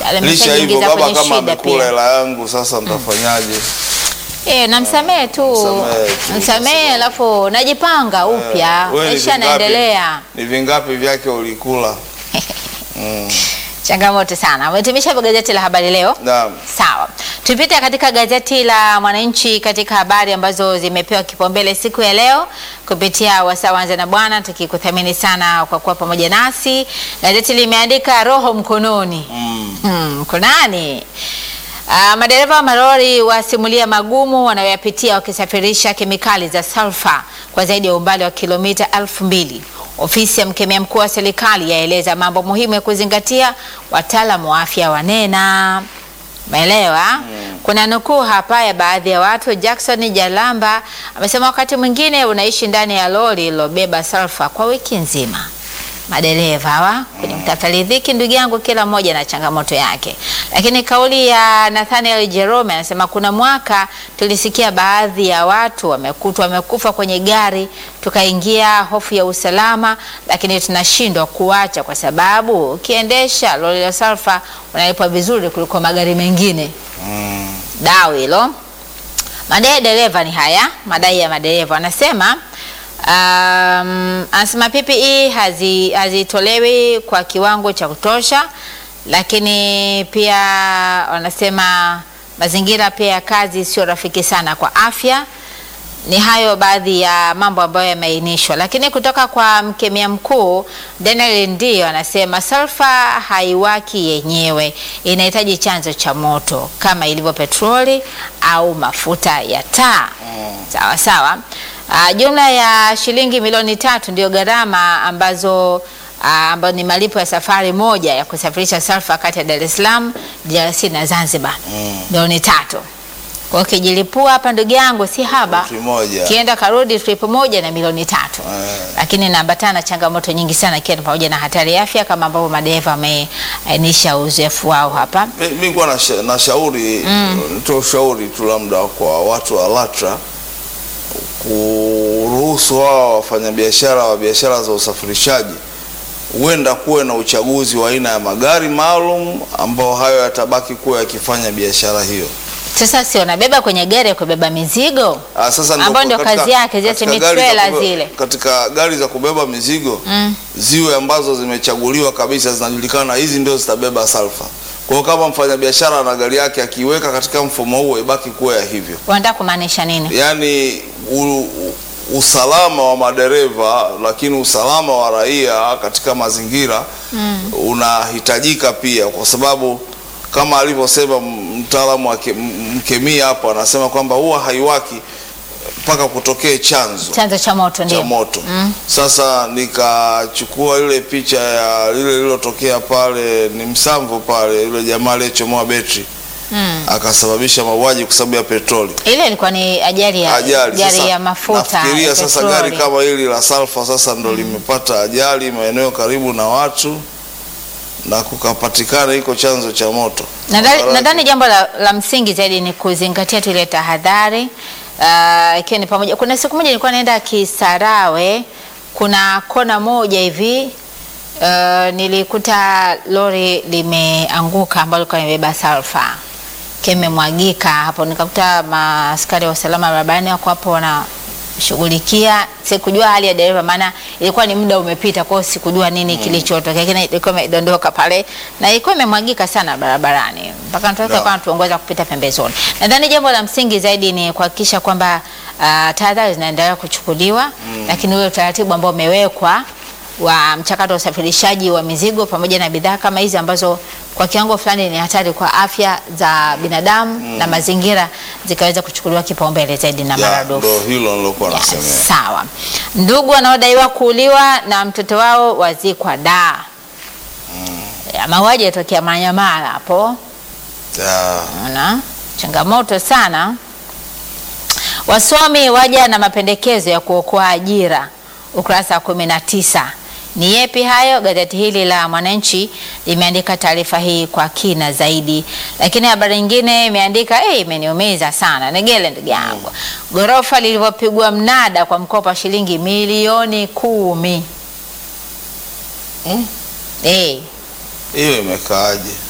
Tayari Licha hivyo ameshajiingiza baba kwenye kama shida amekula pia. hela yangu sasa nitafanyaje? Eh, namsamehe tu. Msamehe tu, Msamehe alafu najipanga upya. Wewe ni Maisha vingapi- yanaendelea. Ni vingapi vyake ulikula? Mm. Changamoto sana. Umehitimisha hivyo gazeti la habari leo. Naam. Sawa, tupite katika gazeti la Mwananchi katika habari ambazo zimepewa kipaumbele siku ya leo kupitia wasaa wanza na bwana, tukikuthamini sana kwa kuwa pamoja nasi. Gazeti limeandika roho mkononi Mm. Hmm, kunani? Uh, madereva wa malori wasimulia magumu wanayoyapitia wakisafirisha kemikali za sulfa kwa zaidi ya umbali wa kilomita elfu mbili. Ofisi ya mkemia mkuu wa serikali yaeleza mambo muhimu ya kuzingatia, wataalamu wa afya wanena. Umeelewa? Kuna nukuu hapa ya baadhi ya watu. Jackson Jalamba amesema wakati mwingine unaishi ndani ya lori lilobeba sulfa kwa wiki nzima madereva hawa kwenye kutafuta riziki, ndugu yangu, kila mmoja na changamoto yake. Lakini kauli ya Nathaniel Jerome anasema kuna mwaka tulisikia baadhi ya watu wamekutwa wamekufa kwenye gari, tukaingia hofu ya usalama, lakini tunashindwa kuacha kwa sababu ukiendesha lori la sulfa unalipwa vizuri kuliko magari mengine. Mm. Dau hilo. Madai ya dereva ni haya, madai ya madereva wanasema um, anasema PPE hazi- hazitolewi kwa kiwango cha kutosha, lakini pia wanasema mazingira pia ya kazi sio rafiki sana kwa afya. Ni hayo baadhi ya mambo ambayo yameainishwa, lakini kutoka kwa mkemia mkuu Daniel ndio anasema sulfa haiwaki yenyewe, inahitaji chanzo cha moto kama ilivyo petroli au mafuta ya taa. Sawa sawa. Ah, jumla ya shilingi milioni tatu ndio gharama ambazo ah, ambayo ni malipo ya safari moja ya kusafirisha sulfa kati ya Dar es Salaam, DRC na Zanzibar. Mm. Milioni tatu. Kwa hiyo ukijilipua hapa ndugu yangu si haba. Trip moja. Kienda karudi trip moja na milioni tatu. Eh. Lakini inaambatana na changamoto nyingi sana ikiwa ni pamoja na hatari ya afya kama ambavyo madereva wameainisha uzoefu wao hapa. Mi- mi kuwa na, sha, na shauri nitoe ushauri tu labda kwa watu wa LATRA kuruhusu wao wafanyabiashara wa biashara za usafirishaji, huenda kuwe na uchaguzi wa aina ya magari maalum ambao hayo yatabaki kuwa yakifanya biashara hiyo. Sasa si wanabeba kwenye gari ya kubeba mizigo? Ah, sasa Ambao ndio katika- kazi yake, zile katika semi gari za trailer kubeba- zile. Katika gari za kubeba mizigo Mm. ziwe ambazo zimechaguliwa kabisa, zinajulikana hizi ndio zitabeba salfa. Kwa hiyo kama mfanyabiashara na gari yake akiweka katika mfumo huo, ibaki kuwa ya hivyo. Wanataka kumaanisha nini? yaani u, u, usalama wa madereva lakini usalama wa raia katika mazingira unahitajika pia, kwa sababu kama alivyosema mtaalamu wa ke- m- mkemia hapo, anasema kwamba huwa haiwaki mpaka kutokee chanzo Chanzo cha moto cha ndio. moto. Sasa nikachukua ile picha ya lile lililotokea pale ni Msamvu pale, yule jamaa aliyechomoa betri Mm. akasababisha mauaji kwa sababu ya petroli Ile ilikuwa ni ajali ya ajali. gari Sasa, ya mafuta. Nafikiria ya sasa petroli. gari kama hili la Salfa sasa ndo limepata ajali maeneo karibu na watu na kukapatikana iko chanzo cha moto. Nadhani Madhara nadhani yake- jambo la, la msingi zaidi ni kuzingatia tu ile tahadhari ah, ikiwa ni pamoja. Kuna siku moja nilikuwa naenda Kisarawe, kuna kona moja hivi ah, nilikuta lori limeanguka ambalo lilikuwa limebeba sulfa kimemwagika hapo, nikakuta maaskari wa usalama barabarani wako hapo wanashughulikia. Sikujua hali ya dereva, maana ilikuwa ni muda umepita, kwa hiyo sikujua nini kilichotokea, lakini ilikuwa imedondoka pale na ilikuwa imemwagika sana barabarani mpaka mtu Yeah. yeah. anatuongoza kupita pembezoni. Nadhani jambo la msingi zaidi ni kuhakikisha kwamba uh, tahadhari zinaendelea kuchukuliwa lakini ule utaratibu ambao umewekwa wa mchakato wa usafirishaji wa mizigo pamoja na bidhaa kama hizi ambazo kwa kiwango fulani ni hatari kwa afya za binadamu na mazingira zikaweza kuchukuliwa kipaumbele zaidi na Ya, maradufu. ndo hilo nilokuwa Ya, nasemea. sawa. Ndugu wanaodaiwa kuuliwa na mtoto wao wazikwa da. Ya, mauaji yatokea Manyamala hapo. Ya, Unaona? Changamoto sana. Wasomi waja na mapendekezo ya kuokoa ajira, ukurasa wa kumi na tisa. Ni yepi hayo? Gazeti hili la Mwananchi limeandika taarifa hii kwa kina zaidi, lakini habari nyingine imeandika eh, imeniumiza sana. Negele ndugu yangu, ghorofa lilivyopigwa mnada kwa mkopo wa shilingi milioni kumi. Eh? Eh, hiyo imekaaje?